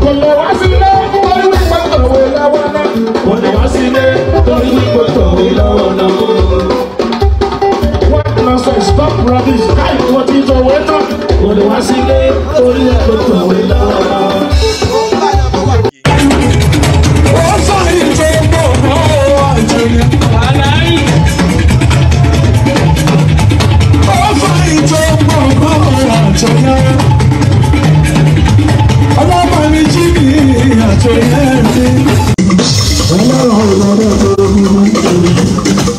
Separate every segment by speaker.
Speaker 1: kò lè wá sílé torí wípé tòwe lọ́wọ́ náà. kò lè wá sílé torí wípé tòwe lọ́wọ́ náà. What nonsense stop rubbish káyọ̀ wọ́n ti tòwe tán. kò lè wá sílé torí wípé tòwe lọ́wọ́ náà. ó sọ ìjọ gbọ̀ngàn àjẹyẹ. aláì. ó sọ ìjọ gbọ̀ngàn àjẹyẹ. ọlọ́mọ mi jí mi àjẹyẹ mi. ọlọ́run ọlọ́run tó bí mi.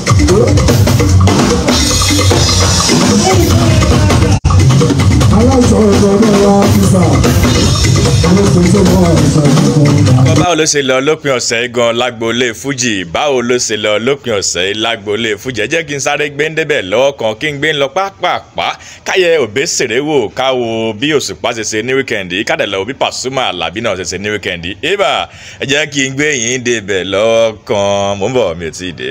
Speaker 1: aláìsàn ọ̀dọ́ wa ti sà. aláìsàn tó bá wà ní sàkóso.
Speaker 2: Bọ́ báwo ló ṣe lọ lópin ọ̀sẹ̀ yìí gan lágboolé fújì báwo ló ṣe lọ lópin ọ̀sẹ̀ yìí lágboolé fújì ẹ jẹ́ kí n sáré gbé ń débẹ̀ lọ́wọ́ kan kí n gbé ń lọ pápápá káyẹ òbí ṣèré wò káwo bí òṣùpá ṣe ṣe ní wíkẹ̀ndì kádàlá òbí pàṣúmà àlàbí náà ṣe ṣe ní wíkẹ̀ndì ibà ẹ jẹ́ kí n gbé yín débẹ̀ lọ́wọ́ kan mò ń bọ̀ mi ò tí ì dé.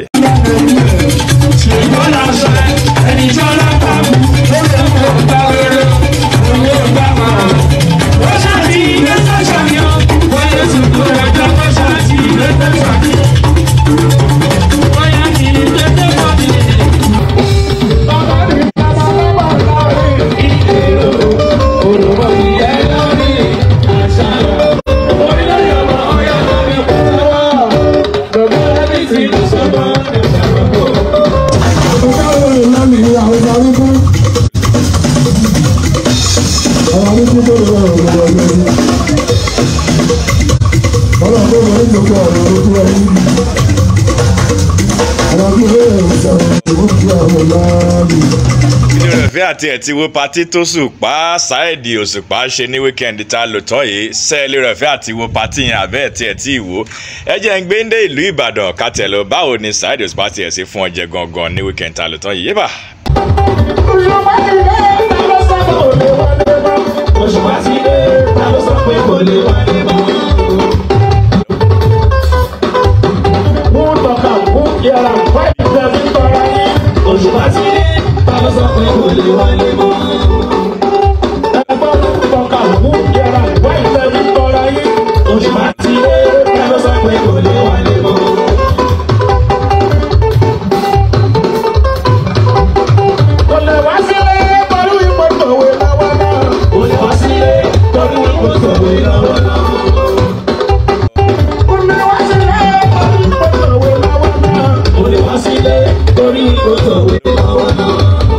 Speaker 2: inú rẹ̀ fẹ́ àti ẹ̀ ti wo patí tó sùpá ṣáìdì òṣùpá ṣe ní wíkẹ́ndì tá a lò tán yìí sẹ́ẹ̀lì rẹ̀ fẹ́ àti wo patí yẹn àbẹ́ ẹ̀ tí ẹ̀ tí ì wò ẹ jẹ́ ń gbé ń dé ìlú ìbàdàn kátẹ́lọ báwo ni ṣáìdì òṣùpá ti ẹ̀ ṣe fún ọjẹ́ gangan ní wíkẹ́ndì tá a lò tán yìí yébà.
Speaker 1: Òṣùpá ti dé, ta ló sọ pé kò lè wálé mọ́? Mú tọ́ka, mú yàrá, wáyé ìfẹ́ fi tọ́ra yín. Òṣùpá ti dé, ta ló sọ pé kò lè wálé mọ́? Ẹgbọ́n mú tọ́ka, mú yàrá, wáyé ìfẹ́ fi tọ́ra yín. Òṣùpá ti dé, ta ló sọ pé kò lè wálé mọ́? Kò lè wá sílé torí ipò tòwe lọ́wọ́ náà. Kò lè wá sílé torí ipò tòwe lọ́wọ́ náà. Kò lè wá sílé torí ipò tòwe lọ́wọ́ náà. Kò lè wá sílé torí ipò tòwe lọ́wọ́ náà.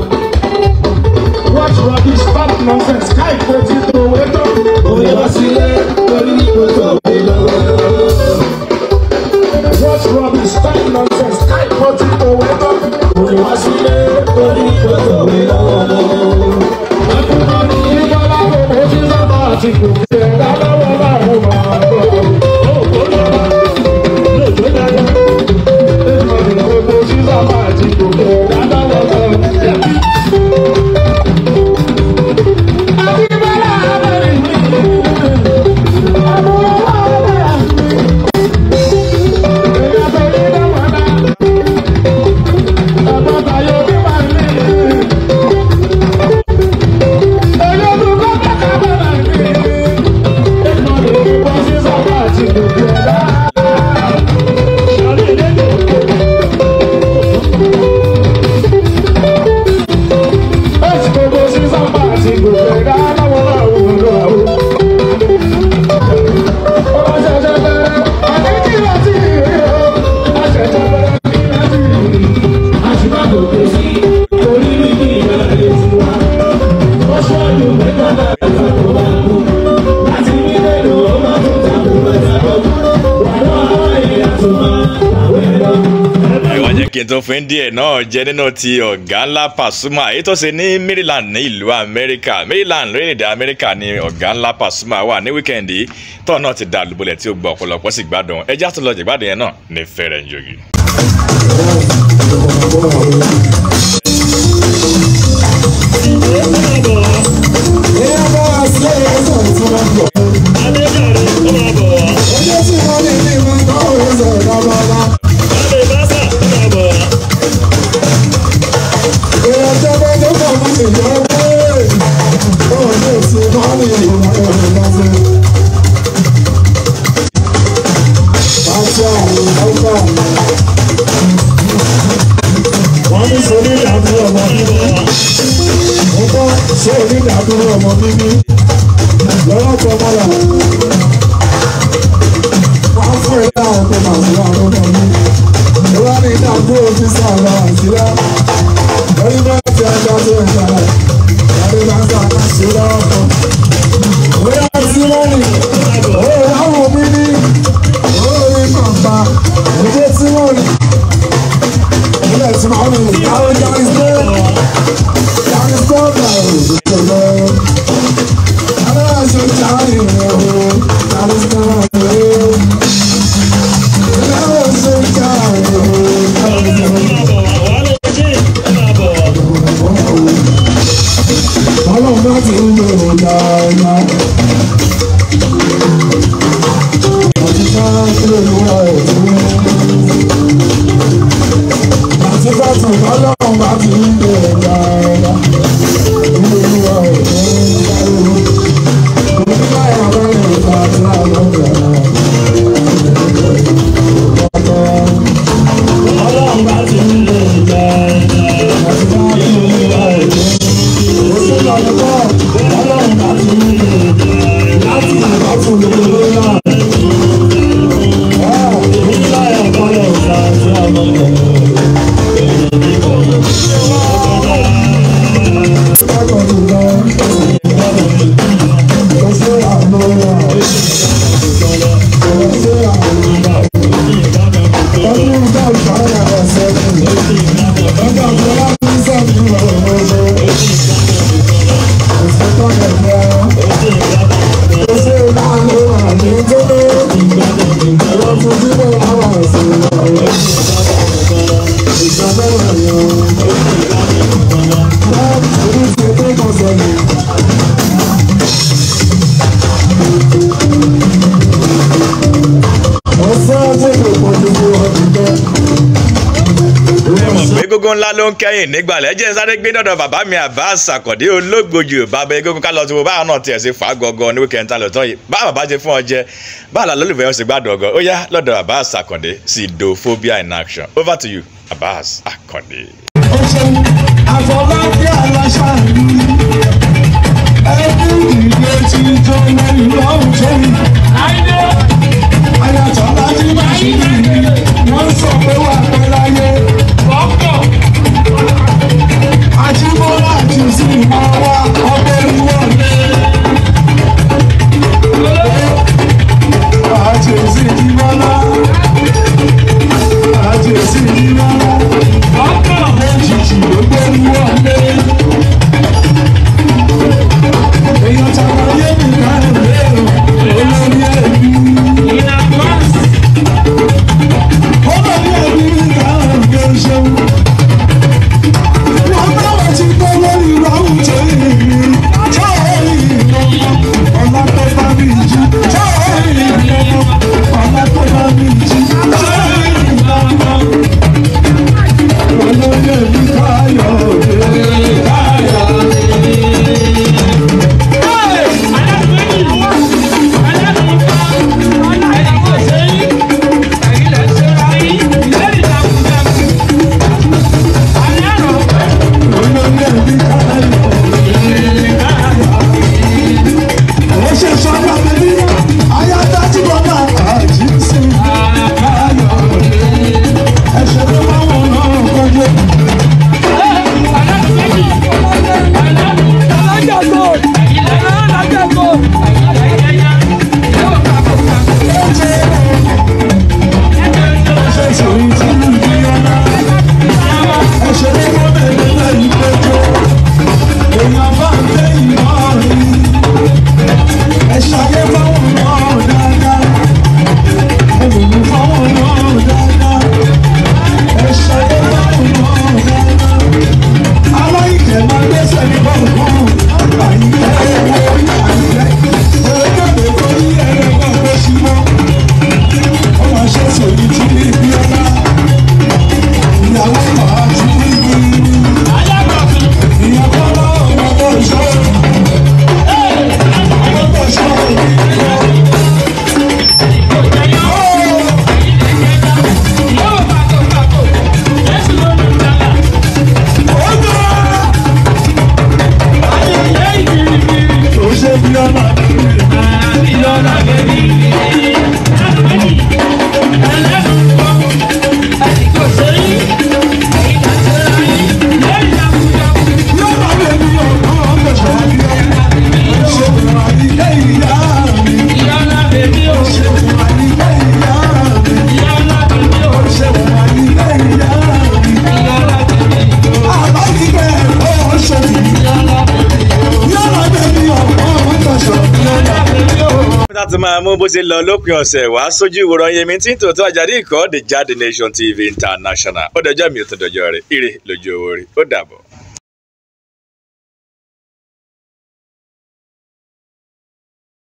Speaker 1: What rubbish stop nonsense ká ìpè tí tòwe tó. Kò lè wá sílé torí ipò tòwe lọ́wọ́ náà. What rubbish stop nonsense ká ìpè tí tòwe tó. Kò lè wá sílé torí ipò tòwe lọ́wọ́ náà. Àkùnrin ní ìjọba kò kó sí sábà àti kò sí ẹ̀dá lọ́wọ́ láàrú máa bọ̀. Ó kó lọ́wọ́ lóòótọ́ dáadáa. Èèmọ̀ ní kò kó sí sábà àti kò sí ẹ̀dá lọ́wọ́ láàrú. Àbíbálà abẹ́rẹ́ mi. Àbúrò wà bẹ́ẹ̀. Èyí àtọ̀lé dáwọ̀ náà. Ẹ̀gbọ́n tayọ̀ bí wà ní.
Speaker 2: ìwà jẹ́ kí n tún fún díẹ̀ náà jẹ́ nínú ti ọ̀gá ńlá Pasuma èyí tó ṣe ní Maryland ní ìlú Amẹ́ríkà Maryland lórílẹ̀‐èdè Amẹ́ríkà ni ọ̀gá ńlá Pasuma wà ní wíkẹ́ndì tó náà ti dà lùbọ̀lẹ̀ tí ó gbọ́ ọ̀pọ̀lọpọ̀ sì gbádùn ẹjẹ́ àtúntò jẹ̀gbádùn yẹn náà ní fẹ́rẹ̀ ń jogi.
Speaker 3: Thank you.
Speaker 1: ọmọ mímí lọ́wọ́ tó mọ́lá. Wọ́n fún ẹ láwọn tó máa sí àwọn ọmọ mi. Ìwọ́n ní ìdàgbò ti sọ̀rọ̀ àṣírá. Lórí bẹ́ẹ̀ tí ẹja tó ń jà rẹ̀. Ìyáde máa ń gbà ká sí lọ́wọ́ kan. Bóyá tí wọ́n ní òun láwọn mi ní òun ní bàbá òjé tí wọ́n ní. Ilé tí wọ́n ní àwọn ìjà ìgbé. Ìjà ìgbé ọ̀gá òṣèlú. Ọlọ́run bá ti ń bẹ̀rẹ̀ dáadáa. Ilé ìwà ọ̀dọ́ ń dáwọ́.
Speaker 3: Ọlọ́run bá ti ń lè jẹ ìwà èdè. Ọlọ́run bá ti ń lè jẹ láti ìbátú lórí náà. Ìgbà ẹ̀kọ́ lè ṣe àti ọmọ
Speaker 2: egungun ńlá ló ń kẹ́yìn nígbàlẹ̀ jẹ́ sáré gbé dọ̀dọ̀ bàbá mi Abbas Àkàndé olóògbòjò bàbá egungun ká lọ tí mo báwọn náà tiẹ̀ sí fà á gọ́gọ́ ní wíkẹ́ńtà lọ́tọ́ yìí bá bàbá ṣe fún ọ jẹ báà là lólùfẹ́ wọn sì gbádùn ọgọ́ ó yá lọ́dọ̀ Abbas Àkàndé Sidophobia in action over to you Abbas Àkàndé.
Speaker 1: Àfọlábí aláṣà ẹbí ìdílé tí tó lẹ́yìn lọ́hùn tó ń ayàtọ̀ láti máa ṣe wọ́n sọ pé wà pẹ́ láyé. Àjíbọ́lá àti ìsìnkú wa ọbẹ̀ ìwọ̀lẹ̀. Àti ìsìnkú bọ́lá. Àti ìsìnkú bọ́lá. Méjìjì ló gbé wọlé. Èèyàn tàbí ayé mi ká lè olórí ẹ̀.
Speaker 2: láti máa mú bó ṣe lọ lópin ọ̀sẹ̀ wá sójú ìwòran yẹmi tí ń tòótọ́ àjàdí ìkọ́ the Jade Nation TV International ó dọjọ́ mi ò tó dọjọ́ rẹ̀ ire lójú owó rẹ̀ ó dàbọ̀.